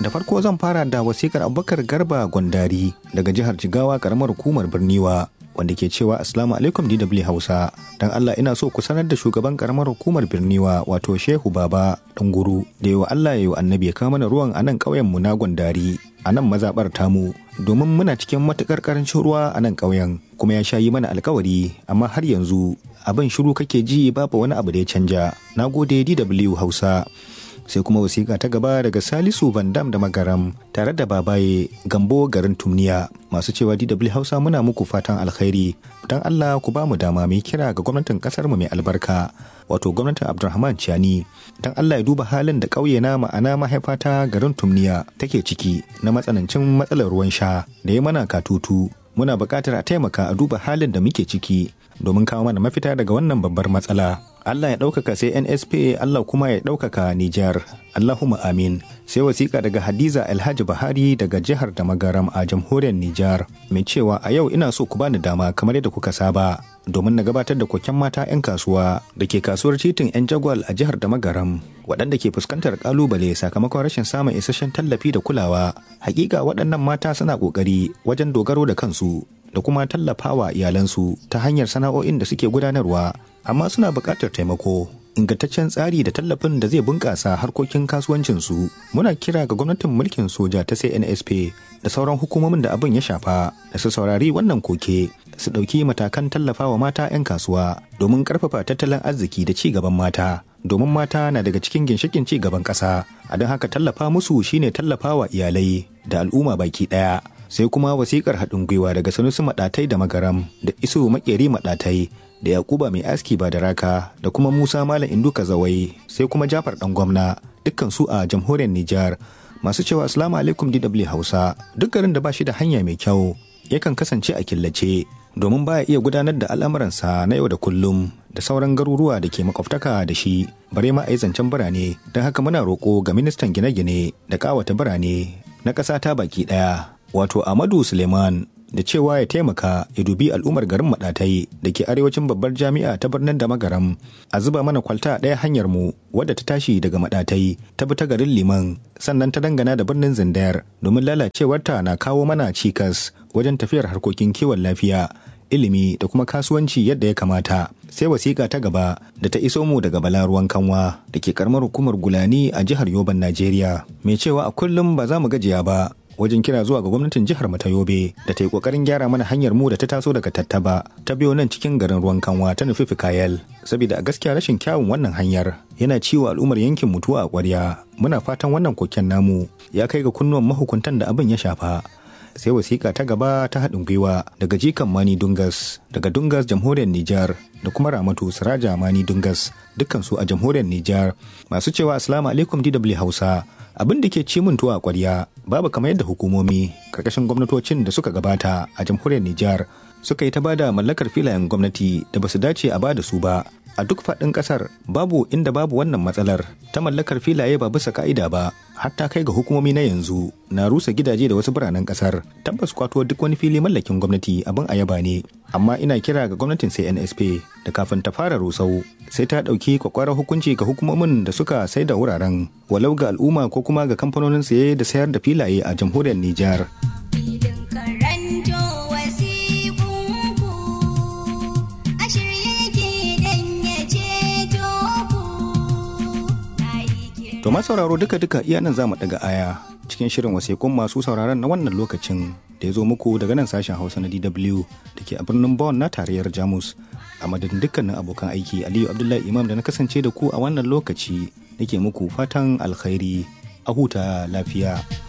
da farko zan fara da wasikar abubakar garba gwandari daga jihar jigawa karamar hukumar birniwa wanda ke cewa assalamu alaikum dw hausa dan allah ina so ku sanar da shugaban karamar hukumar birniwa wato shehu baba guru da yawa allah ya yi annabi ya kawo mana ruwan a nan ƙauyen mu na gwandari a nan mazaɓar tamu domin muna cikin matuƙar ƙarancin ruwa a nan ƙauyen kuma ya sha yi mana alkawari amma har yanzu abin shiru kake ji babu wani abu da ya canja na gode dw hausa sai kuma wasiƙa ta gaba daga salisu vandam da magaram tare da babaye gambo garin tumniya masu cewa dw hausa muna muku fatan alkhairi don allah ku ba mu dama mai kira ga gwamnatin kasar mu mai albarka wato gwamnatin abdulrahman ciani don allah ya duba halin da ƙauye na ma'ana mahaifata garin tumniya take ciki na matsanancin matsalar ruwan sha da ya mana katutu muna buƙatar a taimaka a duba halin da muke ciki domin kawo mana mafita daga wannan babbar matsala Allah ya ɗaukaka sai NSP Allah kuma ya ɗaukaka Nijar. Allahumma amin. Sai wasiƙa daga Hadiza Alhaji Bahari daga jihar da magaram a jamhuriyar Nijar. Mai cewa a yau ina so ku bani dama kamar yadda kuka saba. Domin na gabatar da koken mata 'yan kasuwa da ke kasuwar titin 'yan jagwal a jihar da magaram waɗanda ke fuskantar kalubale sakamakon rashin samun isasshen tallafi da kulawa. Hakika waɗannan mata suna ƙoƙari wajen dogaro da kansu da kuma tallafawa iyalansu ta hanyar sana'o'in da suke gudanarwa amma suna buƙatar taimako ingantaccen tsari da tallafin da zai bunƙasa harkokin kasuwancinsu muna kira ga gwamnatin mulkin soja ta cnsp da sauran hukumomin da abin ya shafa da su saurari wannan koke su ɗauki matakan tallafawa mata 'yan kasuwa domin ƙarfafa tattalin arziki da ci gaban mata domin mata na daga cikin ginshikin ci gaban ƙasa a don haka tallafa musu shine tallafawa iyalai da al'umma baki ɗaya sai kuma wasikar haɗin gwiwa daga sanusi maɗatai da magaram da iso makeri maɗatai da yakuba mai aski ba da raka da kuma musa malam induka zawai sai kuma jafar ɗan gwamna dukkan su a jamhuriyar nijar masu cewa assalamu alaikum dw hausa duk garin da ba shi da hanya mai kyau yakan kasance a killace domin baya iya gudanar da al'amuransa na yau da kullum da sauran garuruwa da ke makwabtaka da shi bare ma a yi zancen birane don haka muna roƙo ga ministan gine-gine da ƙawata birane na ƙasa ta baki ɗaya wato Amadu Suleiman da cewa ya taimaka ya dubi al'ummar garin Maɗatai da ke arewacin babbar jami'a ta birnin da magaram a zuba mana kwalta ɗaya hanyar mu wadda ta tashi daga Maɗatai ta bi ta garin Liman sannan ta dangana da birnin Zindayar domin lalacewarta na kawo mana cikas wajen tafiyar harkokin kiwon lafiya ilimi da kuma kasuwanci yadda ya kamata sai wasiƙa ta gaba da ta iso mu daga bala ruwan kanwa da ke karamar hukumar gulani a jihar yoban najeriya mai cewa a kullum ba za mu gajiya ba wajen kira zuwa ga gwamnatin jihar mu ta Yobe da ta yi kokarin gyara mana hanyar mu da ta taso daga Tattaba ta biyo nan cikin garin ruwan kanwa ta nufi Fikayel saboda a gaskiya rashin kyawun wannan hanyar yana ciwo al'ummar yankin mutuwa a ƙwarya muna fatan wannan koken namu ya kai ga kunnuwan mahukuntan da abin ya shafa sai wasiƙa ta gaba ta haɗin gwiwa daga jikan mani dungas daga dungas jamhuriyar Nijar da kuma ramatu siraja mani dungas dukkansu a jamhuriyar Nijar masu cewa assalamu alaikum DW Hausa abin da ke ci min tuwa a ƙwarya babu kamar yadda hukumomi karkashin gwamnatocin da suka gabata a jamhuriyar Nijar suka yi ta bada mallakar filayen gwamnati da basu dace a bada su ba a duk faɗin ƙasar babu inda babu wannan matsalar ta mallakar filaye ba bisa ka'ida ba hatta kai ga hukumomi na yanzu na rusa gidaje da wasu biranen ƙasar tabbas kwato duk wani fili mallakin gwamnati abin a yaba ne amma ina kira ga gwamnatin CNSP da kafin ta fara rusau sai ta ɗauki kwakwarar hukunci ga hukumomin da suka sai da wuraren walau ga al'umma ko kuma ga kamfanonin saye da sayar da filaye a jamhuriyar Nijar. To sauraro duka-duka iya nan za mu daga aya cikin shirin wasiƙun masu sauraron na wannan lokacin da ya zo muku daga nan sashen Hausa na DW da ke a birnin Bonn na tarayyar Jamus. A madadin dukkanin abokan aiki Aliyu Abdullahi Imam da na kasance da ku a wannan lokaci nake muku fatan alkhairi a huta lafiya.